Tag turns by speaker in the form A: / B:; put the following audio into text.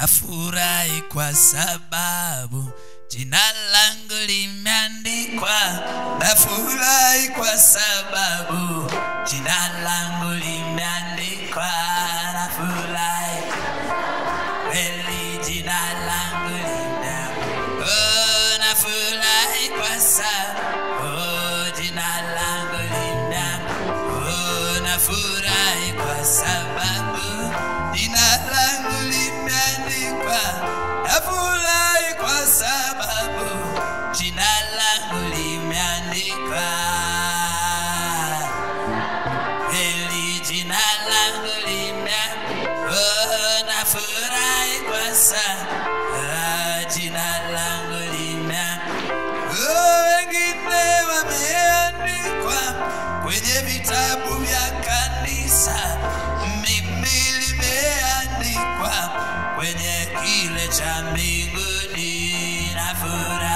A: nafurahi kwa sababu jina langu limeandikwa nafurahi kwa sababu jina langu limeandikwa nafurahi kweli jina langu limeandikwa oh, nafurahi kwa sababu oh, jina langu limeandikwa oh, nafurahi kwa sababu jina langu limeandikwa nafurahi kwa sababu jina langu limeandikwa kweli jina langu limeandikwa oh, nafurahi kwa sababu jina langu limeandikwa oh, wengine wameandikwa kwenye vitabu vya kanisa mimi limeandikwa kwenye kile cha mbinguni na furaha